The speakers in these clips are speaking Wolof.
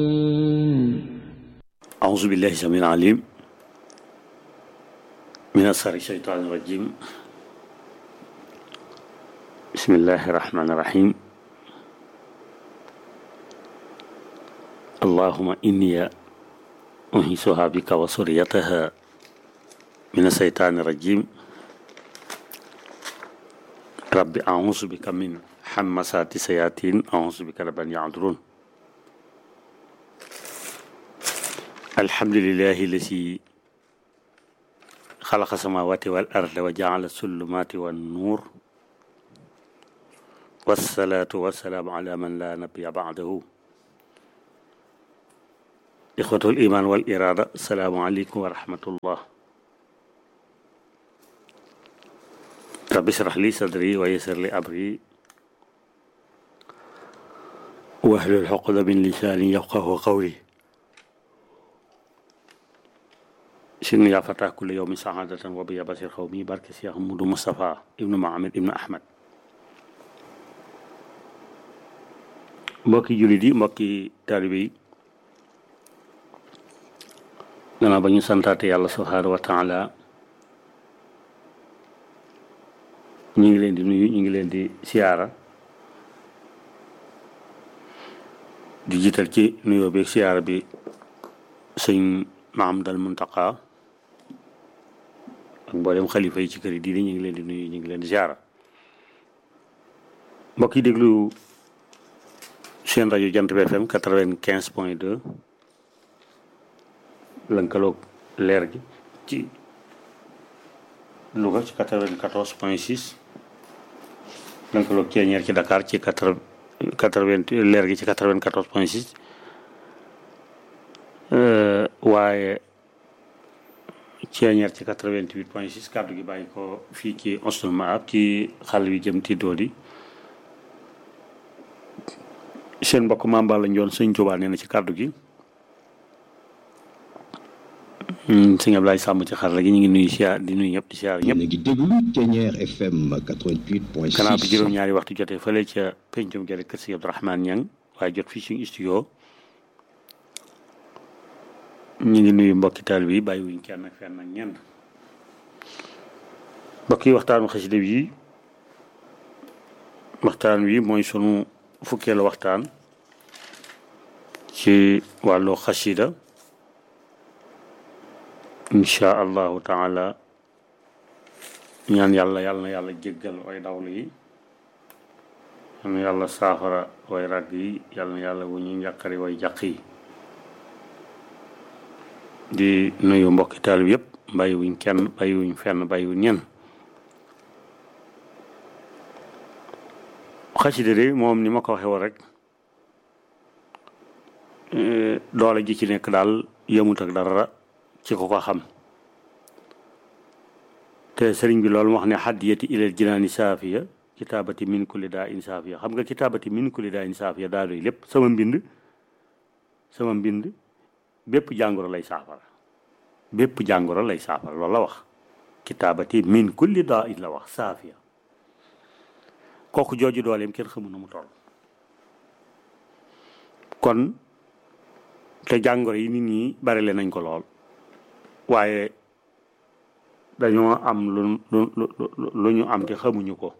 أعوذ بالله السميع العليم من الشر الشيطان الرجيم بسم الله الرحمن الرحيم اللهم إني أنهسها بك وسريتها من الشيطان الرجيم رب أعوذ بك من حمسات الشياطين أعوذ بك رب أن يعذرون الحمد لله الذي خلق السماوات والأرض وجعل الظلمات والنور والصلاة والسلام على من لا نبي بعده إخوة الإيمان والإرادة السلام عليكم ورحمة الله رب اشرح لي صدري ويسر لي أمري واحلل عقدة من لساني يفقه قولي sinu yaa fata kulle yow mi saxaadatan wa biya basir xaw mi barke Cheikh Moudou Moustapha ibnu Mohamed ibnu Ahmad mbokki jullit yi mbokki taalibe yi gannaaw ba ñu santaate yàlla subhaanahu wa taala ñu ngi leen di nuyu ñu ngi leen di siyaara di jiital ci nuyoo bi siyaara bi sëñ Mahamadal Muntaqa ak mboolem xalifa yi ci kër yi diine ñu ngi leen di nuyu ñu ngi leen di ziara mbokk yi déglu seen rajo Jant bi FM quatre-vingt-quinze point deux lënkaloog leer gi ci Louga ci quatre-vingt-quatorze point six lënkaloog Ceeñeer ci Dakar ci quatre quatre-vingt leer gi ci quatre-vingt-quatorze point six waaye ceeñeer ci 88 point 6 kàddu gi bàyyi ko fii ci Osnul Maab ci xal wi jëm ti doodi seen mbokk Mame Balla Ndione sëñ Tuubaa nee na ci kàddu gi sëñ Ablaye Sàmb ci xarala gi ñu ngi nuyu siyaar di nuyu ñëpp di siyaar ñëpp ngi déglu Ceeñeer FM 88 point 6 gannaaw bi juróom-ñaari waxtu jotee fële ca pencum gele kër si Abdourahmane Ñang waaye jot fii suñu studio ñu ngi nuyu mbokki taal bi bàyyiwuñ kenn ak fenn ak ñenn mbokk yi waxtaanu xasida bi waxtaan wi mooy sunu fukkeelu waxtaan ci wàllu xasida insha allahu taala ñaan yàlla yàlla na yàlla jéggal way dawlu yi yàlla na yàlla saafara way ràgg yi yàlla na yàlla wu ñu njàqari way jàq yi di nuyu mbokki taal bi yëpp bàyyiwuñ kenn bàyyiwuñ fenn bàyyiwuñ ñenn xasida de moom ni ma ko waxee woon rek doole ji ci nekk daal yëmut ak dara ci ko ko xam te sëriñ bi loolu wax ne xaddiyati ilal jinaani saafiya kitaabati min kulli daa in saafiya xam nga kitaabati min kulli daa in saafiya daa doy lépp sama mbind sama mbind bépp jàngoro lay saafara bépp jàngoro lay saafara loolu la wax kitaabati min kulli daa in la wax saafiya kooku jooju dooleem kenn xamu na mu toll kon te jàngoro yi nit ñi bari le nañ ko lool waaye dañoo am lu lu lu ñu am te xamuñu ko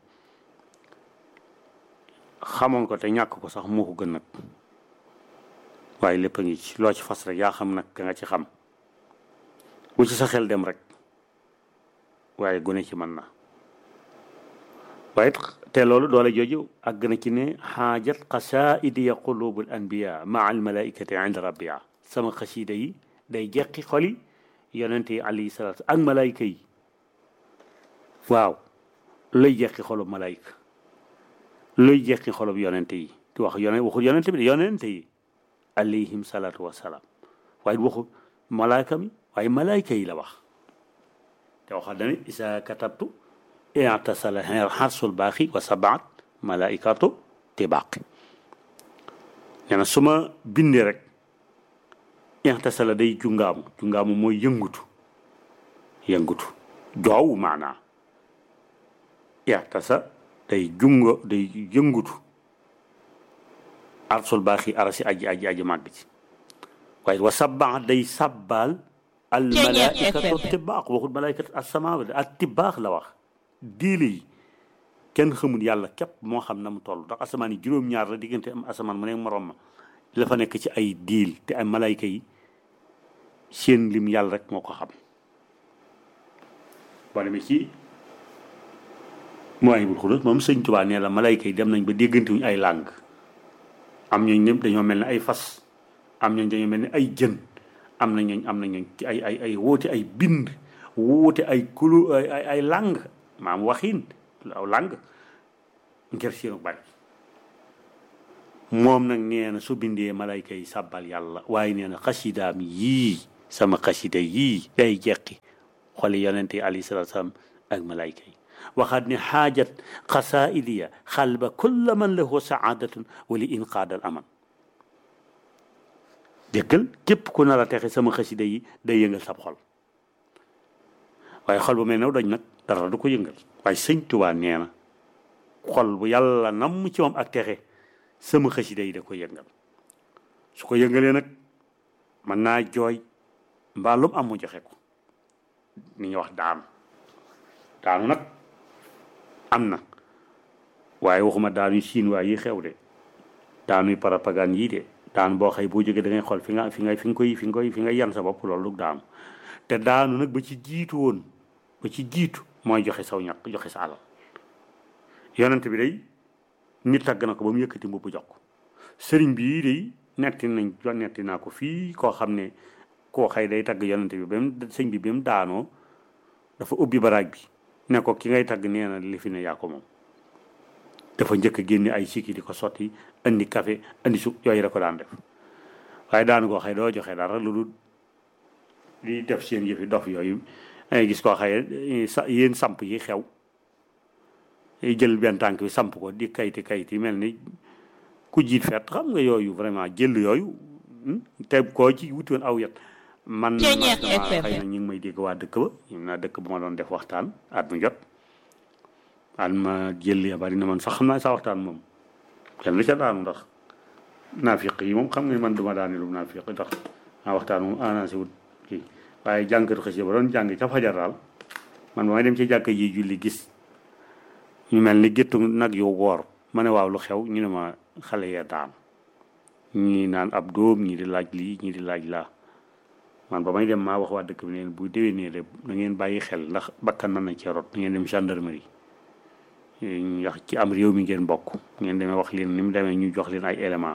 xamoon ko te ñàkk ko sax moo ko gën nag waaye lépp a ngi ci loo ci fas rek yaa xam nag ka nga ci xam bu ci sa xel dem rek waaye gune ci mën na waaye te loolu doole jooju àgg na ci ne xaajat xasaidi ya qulubul anbiya maa al malaikati inda rabbia sama xasida yi day jeqi xoli yonente yi alayhi salaatu ak malaayika yi waaw lay jeqi xolub malaayika luy jeqi xolub yonente yi di wax yone waxul yonente bi de yonente yi alayhim salaatu wasalaam waaye waxu malaayka mi waaye malaayka yi la wax te waxal na ne isa katabtu i'tasala xarsul baaxi wa sabaat malaikatu tibaaqi nee na su ma bindee rek i'tasala day jungaamu jungaamu mooy yëngutu yëngutu joow maanaa i'tasa day jungo day yëngutu arsul baaxi arasi aji aji aji màgg ci waaye wa sabaa day sàbbaal al malaikatu tibaax waxul malaikatu assamaa ak tibaax la wax diile yi kenn xamul yàlla képp moo xam na mu toll ndax asamaan yi juróom-ñaar la diggante am asamaan mu ne morom ma la fa nekk ci ay diil te ay malayka yi seen lim yàlla rek moo ko xam boo demee ci mooy bul xulus moom sëñ Tuubaa nee la malayka yi dem nañ ba déggantewuñu ay làng am ñooñ ñëpp dañoo mel ne ay fas am ñooñ dañoo mel ne ay jën am na ñooñ am na ñooñ ci ay ay ay woote ay bind woote ay kulu ay ay ay làng maam waxiin aw làng ngir seenu bari moom nag nee na su bindee malayka yi sàbbal yàlla waaye nee na xasidaam yii sama xasida yii day jeqi xoli yonente yi alayhi salatu salaam ak malayka yi waxaat ne xaajat xasaidiya xalba kulla man lahu saadatun wali inqaadal aman déggal képp ku nar a texe sama xasida yi day yëngal sab xol waaye xol bu mel ne doj nag dara du ko yëngal waaye sëñ Tuubaa nee na xol bu yàlla nam ci moom ak texe sama xasida yi da ko yëngal su ko yëngalee nag mën naa jooy mbaa lu mu am mu joxe ko ni ñuy wax daanu daanu nag am na waaye waxuma daanuy siin waay yi xew de daanuy propagande yii de daanu boo xëy boo jógee da ngay xool fi nga fi nga fi nga koy fi nga koy fi nga yan sa bopp loolu daanu te daanu nag ba ci jiitu woon ba ci jiitu mooy joxe saw ñaq joxe sa alal yonent bi day nit tagg na ko ba mu yëkkati mbubb jox ko sëriñ bii day netti nañ netti naa ko fii koo xam ne koo xëy day tagg yonent bi ba mu sëñ bi ba mu daanoo dafa ubbi baraag bi ne ko ki ngay tagg nee na li fi ne yaa ko moom dafa njëkk a génne ay sikki di ko sotti andi café andi su yooyu da ko daan def waaye daan koo xëy doo joxe dara lu dul di def seen yëfi dof yooyu ngay gis koo xëye sa yéen samp yi xew jël benn tànk bi samp ko di kayti kayti mel ni ku jiit fet xam nga yooyu vraiment jël yooyu te koo ci wuti woon aw yet man xëy na ñu ngi may dégg waa dëkk ba ñun naa dëkk ba ma doon def waxtaan at mu jot at ma jël ya bari na man sax xam naa sa waxtaan moom kenn lu ca daanu ndax naafiq yi moom xam nga man duma daane lu naafiq ndax naa waxtaan moom annoncé wut kii waaye jànkatu xësi ba doon jàng ca fajar daal man ba may dem ci jàkk ji julli gis ñu mel ni géttu nag yu woor ma ne waaw lu xew ñu ne ma xale ya daan ñii naan ab dóom ñii di laaj lii ñii di laaj laa man ba may dem maa wax waa dëkk bi neen bu déwénee de na ngeen bàyyi xel ndax bakkan mën na cee rot na ngeen dem gendarmerie ndax ci am réew mi ngeen bokk ngeen demee wax leen ni mu demee ñu jox leen ay élément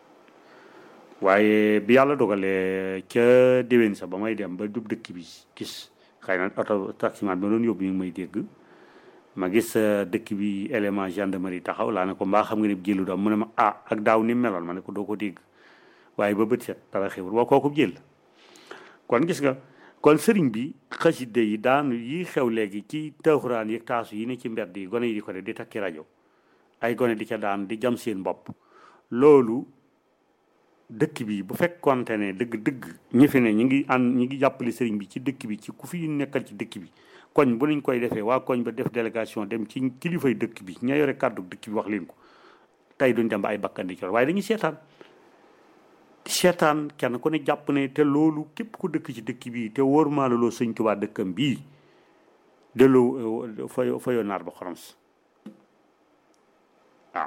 waaye bi yàlla dogalee ca déwén sa ba may dem ba dub dëkk bi gis xëy na oto taximan bi ma doon yóbbu ñu ngi may dégg ma gis dëkk bi élément gendarmerie taxaw laa ne ko mbaa xam nga ne jëlu doom mu ne ma ah ak daaw ni meloon ma ne ko doo ko dégg waaye ba bët set dara xewul boo kooku jël kon gis nga kon sëriñ bi xaside yi daan yi xew léegi ci taaxuraan yi taasu yi ne ci mbedd yi gone yi di ko def di takki rajo ay gone di ca daan di jam seen bopp loolu dëkk bi bu fekkonte ne dëgg-dëgg ñi fi ne ñi ngi ànd ñi ngi jàppale sëriñ bi ci dëkk bi ci ku fi nekkal ci dëkk bi koñ bu nañ koy defee waa koñ ba def délégation dem ci kilifay dëkk bi ña yore kàddu dëkk bi wax leen ko tey duñ dem ba ay bakkan di cor waaye dañuy seetaan seetaan kenn ku ne jàpp ne te loolu képp ku dëkk ci dëkk bi te wóor maa la loo sëñ Tuubaa dëkkam bii delloo fayo fayoo naar ba xoroms waaw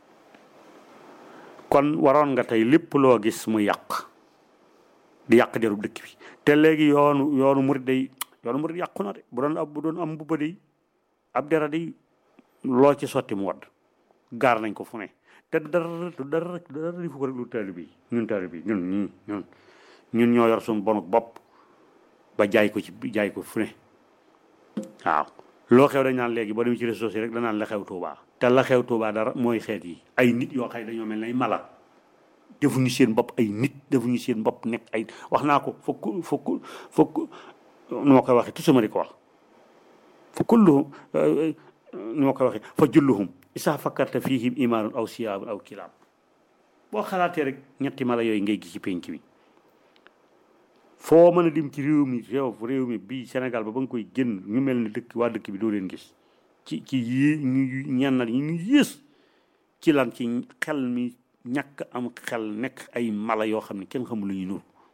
kon waroon nga tey lépp loo gis mu yàq di yàq derub dëkk bi te léegi yoonu yoonu murid day yoonu murid yàqu na de bu doon ab bu doon am mbubba day ab dera day loo ci sotti mu wadd gaar nañ ko fu ne te dara dara dara di fu ko rek lu taalibe yi ñun taalibe yi ñun ñii ñun ñun ñoo yor suñu bonuk bopp ba jaay ko ci jaay ko fu ne waaw loo xew dañ naan léegi boo demee ci réseaux sociaux rek danaan la xew Tuubaa te la xew Tuubaa dara mooy xeet yi ay nit yoo xëy dañoo mel nay mala defuñu seen bopp ay nit defuñu seen bopp nekk ay wax naa ko fokk fokk fokk nu ma koy waxee tout sama di ko wax fa kulluhum nu ma koy waxee fa julluhum isaa fakkarta fihim imaanun aw siyaabun aw kilaab boo xalaatee rek ñetti mala yooyu ngay gis ci penc mi foo mën a dim ci réew mi réew réew mi bii Sénégal ba ba nga koy génn ñu mel ni dëkk waa dëkk bi doo leen gis ci ci yii ñu ñennal yi ñu yées ci lan ci xel mi ñàkk am xel nekk ay mala yoo xam ne kenn xamul lu ñu nur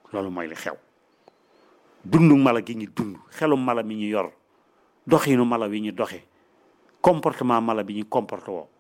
loolu mooy li xew dundu mala gi ñu dund xelu mala mi ñu yor doxinu mala wi ñu doxe comportement mala bi ñu comporté woo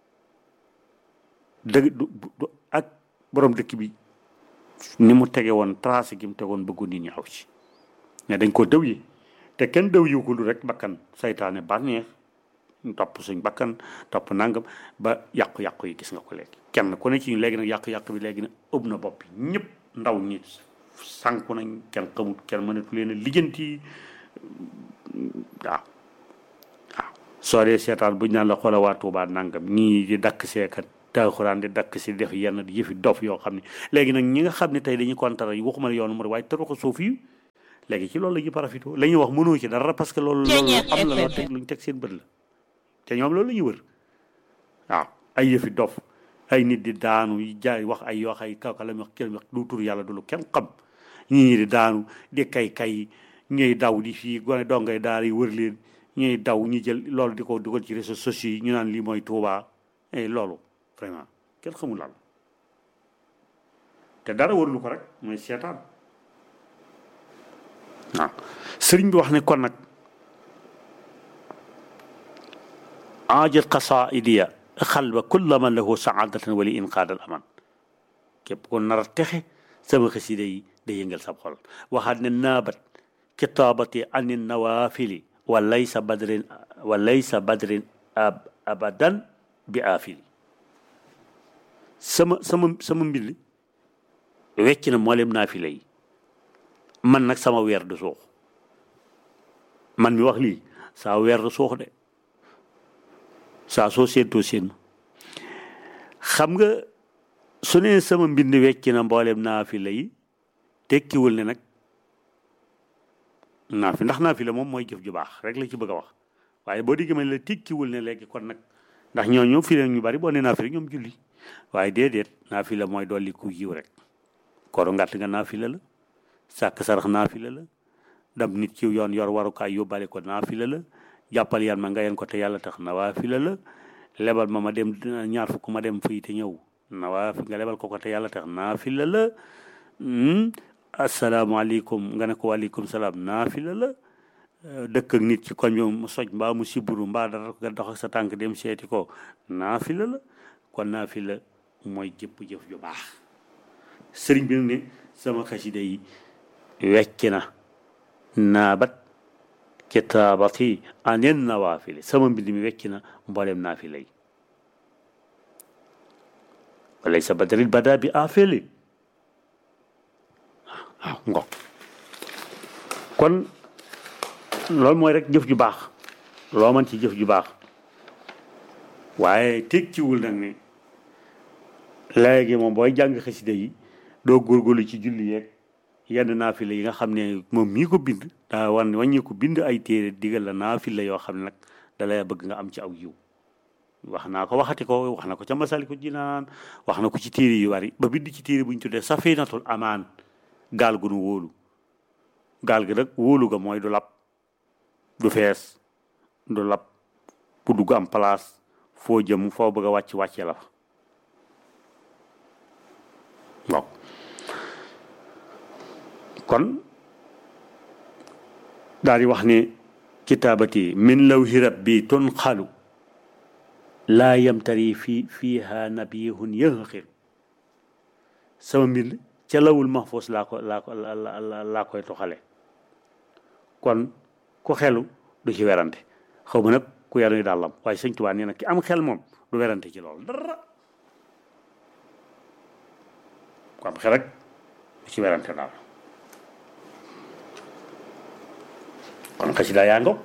dëgg du du ak borom dëkk bi ni mu tege woon tracé gi mu tegoon bëggu nit ñi aw ci mais dañ ko dëw yi te kenn dëw yi ko lu rek bakkan saytaane bànneex topp suñ bakkan topp nangam ba yàqu-yàqu yi gis nga ko léegi kenn ku ne ci ñu léegi nag yàqu-yàqu bi léegi nag ëpp na bopp ñëpp ndaw ñi sànku nañ kenn xamut kenn mënatu leen a lijjanti waaw waaw soo dee seetaan buñ naan la xoola waa Tuubaa nangam ñii di dakk seekat taaxuraan di dakk si def yenn yëfi dof yoo xam ne léegi nag ñi nga xam ne tey dañuy kontar yi waxuma la yoonu mu waaye taruxa suuf yi léegi ci loolu la ñuy parafito la ñuy wax mënoo ci dara parce que loolu loolu am la loo teg luñ teg seen bët la te ñoom loolu la ñuy wër waaw ay yëfi dof ay nit di daanu yi jaay wax ay yoo ay kaw ka la wax kenn wax du tur yàlla du lu kenn xam ñii di daanu di kay kay ñuy daw di fii gone dongay daal yi wër leen ñuy daw ñu jël loolu di ko dugal ci réseaux sociaux yi ñu naan lii mooy Tuubaa et loolu vraiment kenn xamul lan te dara warulu ko rek mooy seetaan waaw sëriñ bi wax ne kon nag aajat qasaidiya xalba kulla man lahu saadatan wali inqaadal aman képp ko nar a texe sama xasida yi day yëngal sab xol waxaat ne naabat kitaabati ani nawaafili wa laysa badrin wa laysa badrin abadan bi aafili sama sama sama mbind wecc na mboolem naafila yi man nag sama weer du suux man mi wax lii saa weer du suux de saa soo séentoo séen xam nga su ne sama mbind wecc na mboolem naafila yi tekkiwul ne nag naafi ndax naafila moom mooy jëf ju baax rek la ci bëgg a wax waaye boo diggee ma la tekkiwul ne léegi kon nag ndax ñooñu fi ñu bari boo ne naafila ñoom julli waaye déedéet naafila mooy dolli ku yiw rek koru ngàtt nga naafila la sàkk sarax naafila la dam nit ci yoon yor warukaay yóbbale ko naafila la jàppal yan ma nga yen ko te yàlla tax nawaafila la lebal ma ma dem ñaar fukk ma dem fii te ñëw nawaafi nga lebal ko ko te yàlla tax naafila la asalaamaaleykum nga ne ko waaleykum salaam naafila la dëkk ak nit ci koñ bi mu soj mbaa mu siburu mbaa dara nga dox ak sa tànk dem seeti ko naafila la kon naafila mooy jëpp jëf ju baax sëriñ bi nag ne sama xasida yi wecc na naabat kitaabati anen nawaafili sama mbind mi wecc na mboolem naafila yi walay sa badril bada bi aafili waaw ngo kon loolu mooy rek jëf ju baax loo mën ci jëf ju baax waaye tekkiwul nag ne léegi moom booy jàng xasida yi doo góorgóorlu ci julli yeeg yenn naafila yi nga xam ne moom mii ko bind daa wan wàññi ko bind ay téere digal la naafila yoo xam ne nag da lay bëgg nga am ci aw yiw wax naa ko waxati ko wax na ko ca Masaalikul Jinaan wax na ko ci téere yu bari ba bind ci téere bu ñu tuddee Safinatul Amaan gaal gu nu wóolu gaal gi nag wóolu ga mooy du lab du fees du lab bu dugg am place foo jëm foo bëgg a wàcc wàcce la fa waaw kon daal di wax ne kitaabati min lawhi rabbi tunqalu laa yamtari fi fiiha nabihun yënxiru sama mbind ca lawul mahfuus laa ko laa ko laa koy toxale kon ku xelu du ci werante xaw ma nag ku yaruy dàllam waaye sëñ Tuubaa nee na ki am xel moom du werante ci loolu dara ku am xel rek du ci werante daal kon xasida yaa ngo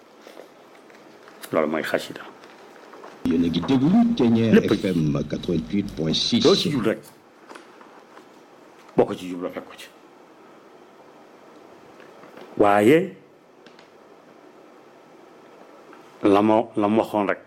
loolu mooy xasida yéen a ngi déglu Thiéniere Lépp. FM doo ci 88.6 jub rek boo ko ci jub la fekk ko ci waaye la ma la ma waxoon rek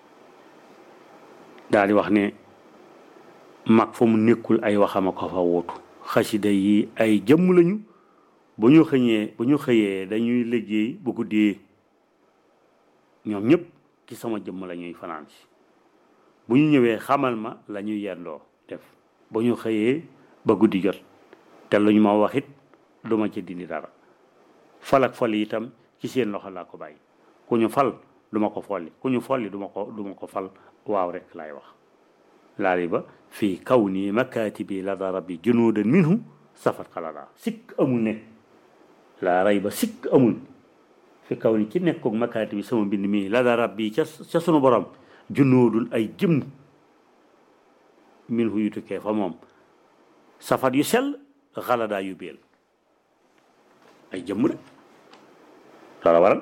daal di wax ne mag fa mu nekkul ay waxama ko fa wuutu xasida yi ay jëmm lañu bu ñu xëñee bu ñu xëyee dañuy liggéey bu guddee ñoom ñëpp ci sama jëmm la ñuy fanaan si bu ñu ñëwee xamal ma la ñuy yendoo def bu ñu xëyee ba guddi jot te lu ñu ma wax it du ma ci dindi dara fal ak fol itam ci seen loxo laa ko bàyyi ku ñu fal du ma ko folli ku ñu folli du ma ko du ma ko fal waaw rek laay wax laali ba fii kaw nii makaatibi lada rabbi junuudan minhu safat xalala sikk amul ne laa ray ba sikk amul fi kaw ni ci nekkoog makaatibi sama mbind mii lada rabbi ca ca sunu borom junuudun ay jëm minhu yu tukkee fa moom safat yu sell xaladaa yu béel ay jëmm de loola waral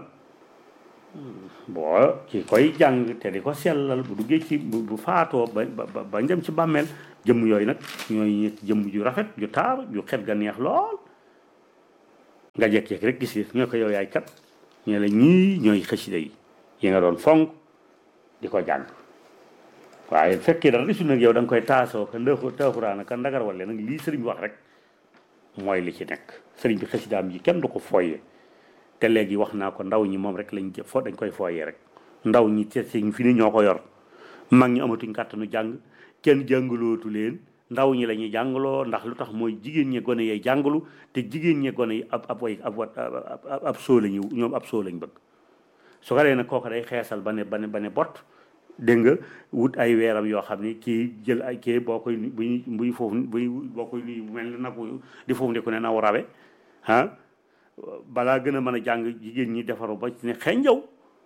boo ki koy jàng te di ko sellal bu duggee ci bu bu faatoo ba ba ba dem ci bàmmeel jëmm yooyu nag ñooy jëmm ju rafet ju taar ju xet ga neex lool nga jekk-jekk rek gis ñoo ko yow yaay kat ñu la ñii ñooy xasida yi yi nga doon fonk di ko jàng waaye fekkee dara gisul nag yow da nga koy taasoo ka ndëxu taaxuraan ka ndagar wale nag lii sëriñ bi wax rek mooy li ci nekk sëriñ bi xasidaam yi kenn du ko fooyee te léegi wax naa ko ndaw ñi moom rek lañ jë fo dañ koy fooyee rek ndaw ñi te si fi ni ñoo ko yor mag ñi amatuñ kàttanu jàng kenn jàngalootu leen ndaw ñi la ñuy jàngaloo ndax lu tax mooy jigéen ñi gone yee jàngalu te jigéen ñi gone yi ab ab way ab wat ab soo lañu ñoom ab soo lañ bëgg su ko dee nag kooku day xeesal ba ne ba ne ba ne bot dégg nga wut ay weeram yoo xam ne kii jël ay kii boo koy buy buy foofu buy boo koy nuyu mel ni nag di foofu ne ku ne naw rawe ah balaa gën a mën a jàng jigéen ñi defaru ba ci ne xenjaw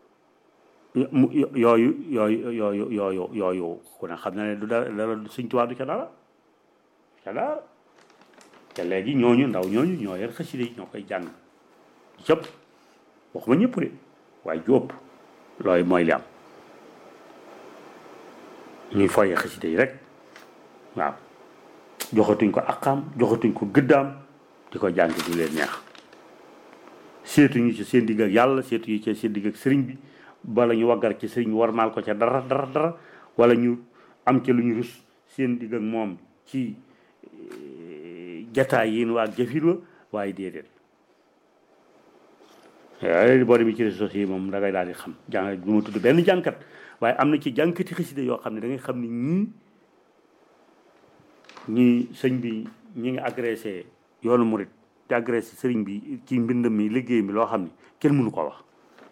yooyu yooyu yooyu yooyu yooyu ku ne xam na ne du dara dara Sëñ Tuubaa du ca dara ca dara te léegi ñooñu ndaw ñooñu ñoo yor xasida yi ñoo koy jàng cëpp waxuma ñëpp de waaye jóob looy mooy li am ñuy foyee xasida yi rek waaw joxatuñ ko aqaam joxatuñ ko gëddaam di ko jàng du leen neex seetuñu ci seen digg ak yàlla seetuñu ci seen digg ak sëriñ bi bala ñu waggar ci sëriñ bi war maal ko ca dara dara dara wala ñu am ca lu ñu rus seen digg ak moom ci jataay yéen waa jëfir wa waaye déedéet waaye boo demee ci réseaux sociaux yi moom da ngay daal di xam jàng du ma tudd benn jànkat waaye am na ci jànkati xasida yoo xam ne da ngay xam ne ñii ñii sëñ bi ñi ngi agressé yoonu murit te agressé sëriñ bi ci mbind mi liggéey mi loo xam ne kenn mënu ko wax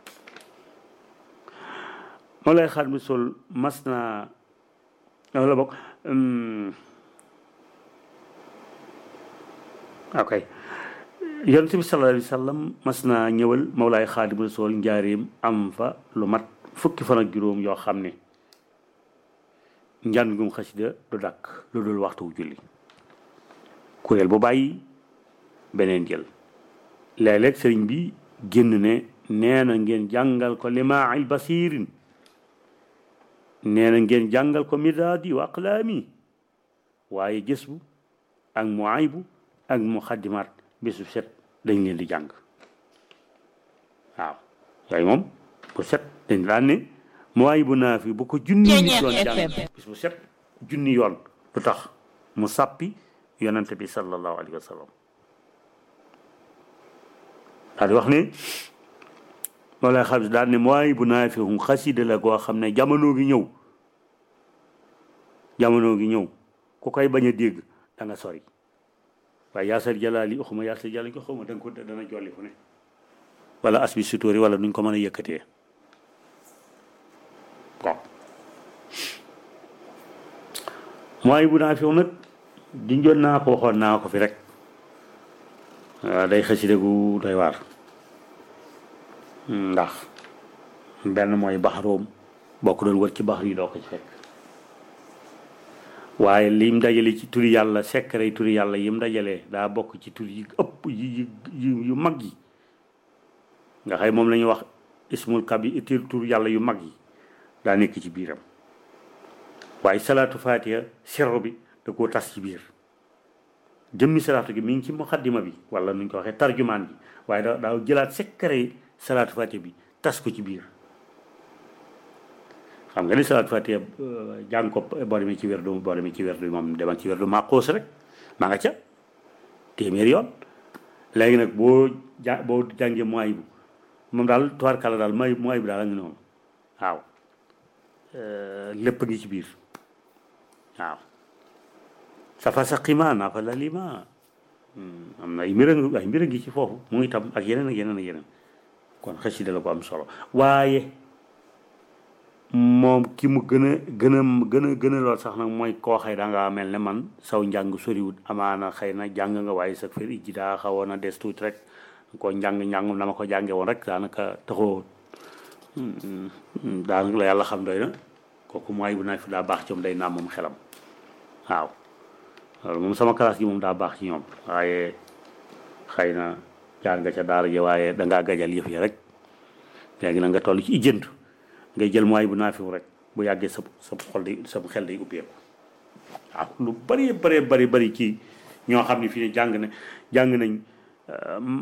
moo lay xaar mi sol mas naa la bokk ok yonent bi sallallahu alayhi wa sallam mas naa ñëwal Mawlaay Xaadimu Rasuul njaareem am fa lu mat fukki fan ak juróom yoo xam ne njàngum xasida du dakk lu dul waxtu wu julli kuréel bu bàyyi beneen jël léeg-léeg sëriñ bi génn ne nee na ngeen jàngal ko limaai basirin nee na ngeen jàngal ko midaadi wa aqlaami waaye gës bu ak mu aybu ak mu xaddimaat bésu set dañ leen di jàng waaw yooyu moom bu set dañ daan ne mu aybu naa fi bu ko junni nit doon jàng bis bu set junni yoon lu tax mu sàppi yonante bi sallallahu alayhi wa sallam daal di wax ne wala xam daal ne mooy bu naa fi hum xasida la goo xam ne jamono gi ñëw jamono gi ñëw ku koy bañ a dégg da nga sori waaye yaasar jalaali xuma yaasar jalaali ko xawma da nga ko dana jolli fu ne wala as bi sutóori wala nuñ ko mën a yëkkatee bon mooy bu naa fi nag dinjoon naa ko waxoon naa ko fi rek waaw day xasida gu doy waar ndax benn mooy baxaroom boo ko doon wër ci baxar yi doo ko ci fekk waaye lim dajale ci turi yàlla secret turi yàlla yim dajalee daa bokk ci tur yi ëpp yi yu mag yi nga xëy moom la ñuy wax ismul kabi tur yàlla yu mag yi daa nekk ci biiram waaye salaatu fatiha sirru bi da koo tas ci biir jëmmi salaatu gi mi ngi ci muqaddima bi wala nuñ ko waxee tarjumaan bi waaye da daa jëlaat secret salaatu fatiha bi tas ko ci biir xam nga ni salaatu fatiha jàng ko boo demee ci werdu boo demee ci werdu moom demal ci werdu maa xoos rek maa nga ca téeméer yoon léegi nag boo ja boo jàngee mooy bu moom daal tubaarkàlla daal mooy mooy bu daal a ngi noonu waaw lépp a ngi ci biir waaw safa saqima nafa lalima am na ay mbir ay mbir ngi ci foofu mu itam ak yeneen ak yeneen ak yeneen kon xasida la ko am solo waaye moom ki mu gën a gën a gën a gën a lool sax nag mooy koo xëy da ngaa mel ne man saw njàng soriwut amaana xëy na jàng nga waaye sa fër ijji daa xawoon a des tuuti rek ko njàng njàngum na ma ko jànge woon rek daanaka taxoo daanaka la yàlla xam doy na kooku mooy bu naa fi daa baax ci moom day naam moom xelam waaw loolu moom sama classe gi moom daa baax ci ñoom waaye xëy na jaar nga ca daara ji waaye dangaa gajal yëf yi rek léegi na nga toll ci ijjënt ngay jël mooy bu naafiw rek bu yàggee sa sa xol day sa xel day ubbeeku waaw lu bari bari bari bari ci ñoo xam ne fii ne jàng na jàng nañ